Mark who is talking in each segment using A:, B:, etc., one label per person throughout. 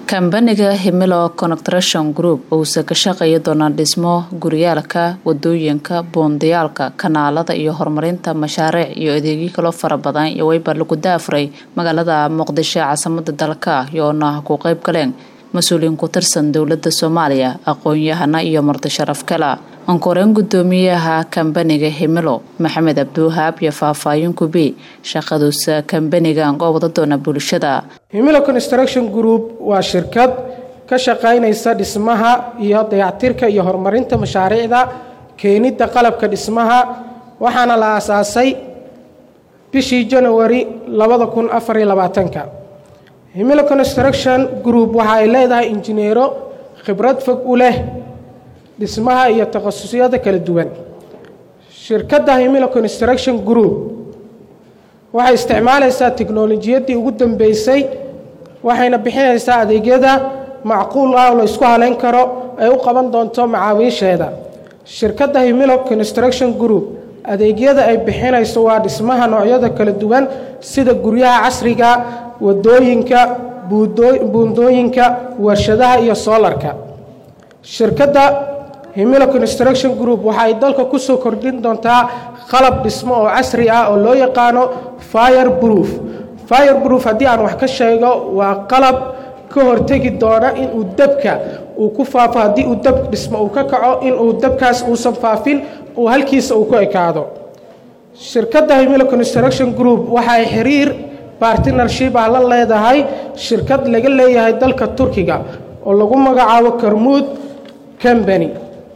A: kambaniga himilo construction group uusa ka shaqeeya doonaa dhismo guryaalka wadooyinka boondayaalka kanaalada iyo horumarinta mashaariic iyo adeegyo kaloo fara badan iyo weyba lagu daafuray magaalada muqdisho caasimada dalka iyoona ku qeyb galeen mas-uuliyiin ku tirsan dowlada soomaaliya aqoon-yahana iyo marti sharaf kala ankoreen gudoomiyaha kambaniga himilo maxamed abdiwahaab iyo faahfaahin kubi shaqaduusa kambaniga oo wada doona bulshada
B: himilo construction group waa shirkad ka shaqaynaysa dhismaha iyo dayactirka iyo horumarinta mashaariicda keenidda qalabka dhismaha waxaana la aasaasay bishii janawari labada kun afar iyo labaatanka himilo construction group waxa ay leedahay injineero khibrad fog u leh dhismaha iyo takhasusyada kala duwan shirkadda himilo construction group waxay isticmaalaysaa tiknolojiyaddii ugu dambeysay waxayna bixinaysaa adeegyada macquul ah oo la isku haleyn karo ay u qaban doonto macaawiisheeda shirkadda himilo construction group adeegyada ay bixinayso waa dhismaha noocyada kala duwan sida guryaha casriga wadooyinka buundooyinka warshadaha iyo soolarka shirkadda himilo construction group waxa ay dalka kusoo kordhin doontaa qalab dhismo oo casri ah oo loo yaqaano fire proof fire proof haddii aan wax ka sheego waa qalab ka hortegi doona inuu dabka uu ku faafo haddii uu dab dhismo uu ka kaco inuu dabkaas uusan faafin uu halkiisa uu ku ekaado shirkadda himilo construction group waxa ay xiriir bartnership ah la leedahay shirkad laga leeyahay dalka turkiga oo lagu magacaabo karmuud combany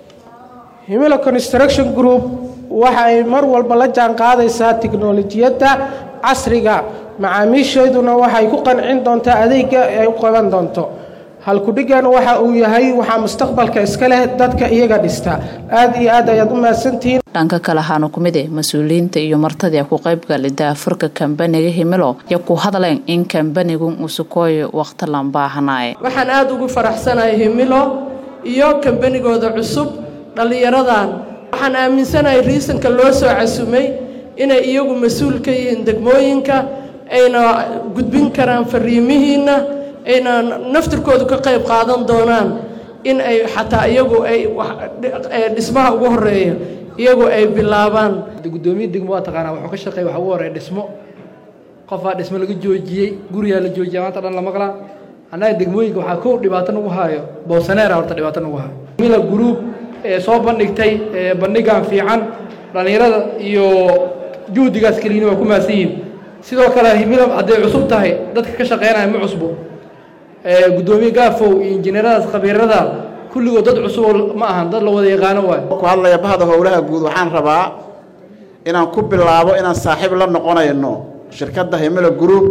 B: himilo construction group waxa ay mar walba la jaan qaadaysaa tiknolojiyadda casriga macaamiisheeduna waxay ku qancin doontaa adeega ay u qaban doonto halkudhigan waxa uu yahay waxaa mustaqbalka iska leh dadka iyaga dhista aada iyo aad ayaad u mahadsantihiin
A: dhanka kale ahaana ku mid eh mas-uuliyiinta iyo martadii ku qaybgalay daafurka kambaniga himilo iyo ku hadleen in kambanigu uu sukooyo waqti lan baahanaaye
C: waxaan aada ugu faraxsanahay himilo iyo kambanigooda cusub dhallinyaradan waxaan aaminsanahay riisanka loo soo casumay inay iyagu mas-uul ka yihiin degmooyinka ayna gudbin karaan fariimihiinna ayna naftirkoodu ka qayb qaadan doonaan in ay xataa iyagu ay dhismaha ugu horeeya iyagu ay bilaabaan
D: gudoomiya degmo waa taqaanaa wuxuu ka shaqeeya waxa ugu horeeya dhismo qofaa dhismo laga joojiyey gurigaa la joojiya maanta dhan la maqlaa annaga degmooyinka waxaa kow dhibaato nagu haayo boosaneera horta dhibaato nagu haayo mila gruub ee soo bandhigtay bandhigan fiican dhallinyarada iyo juhdigaas keliina waa ku mahadsan yihin sidoo kale himila hadday cusub tahay dadka ka shaqeynaya ma cusbo gudoomiye gaafow iyo injineeradaas khabiirada kulligood dad cusuboo ma ahan dad la wada yaqaano waay
E: ku hadlaya bahda howlaha guud waxaan rabaa inaan ku bilaabo inaan saaxiib la noqonayno shirkadda himilo group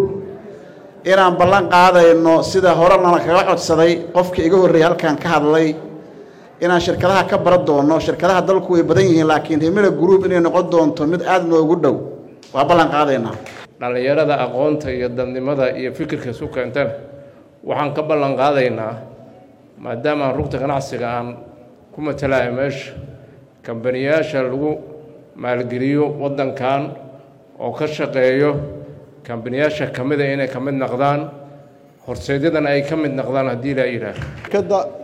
E: inaan ballan qaadayno sida horenana kaga codsaday qofkii iga horreeyay halkan ka hadlay inaan shirkadaha ka baran doono shirkadaha dalku way badan yihiin laakiin himilo group inay noqon doonto mid aada noogu dhow waa ballan qaadaynaa
F: dhallinyarada aqoonta iyo dadnimada iyo fikirka isu keentana waxaan ka ballan qaadaynaa maadaama aan rugta ganacsiga aan ku matalayo meesha kambaniyaasha lagu maalgeliyo waddankan oo ka shaqeeyo kambaniyaasha ka mida inay ka mid noqdaan horseedyadana ay ka mid noqdaan haddii laa yidhaah
G: shirkadda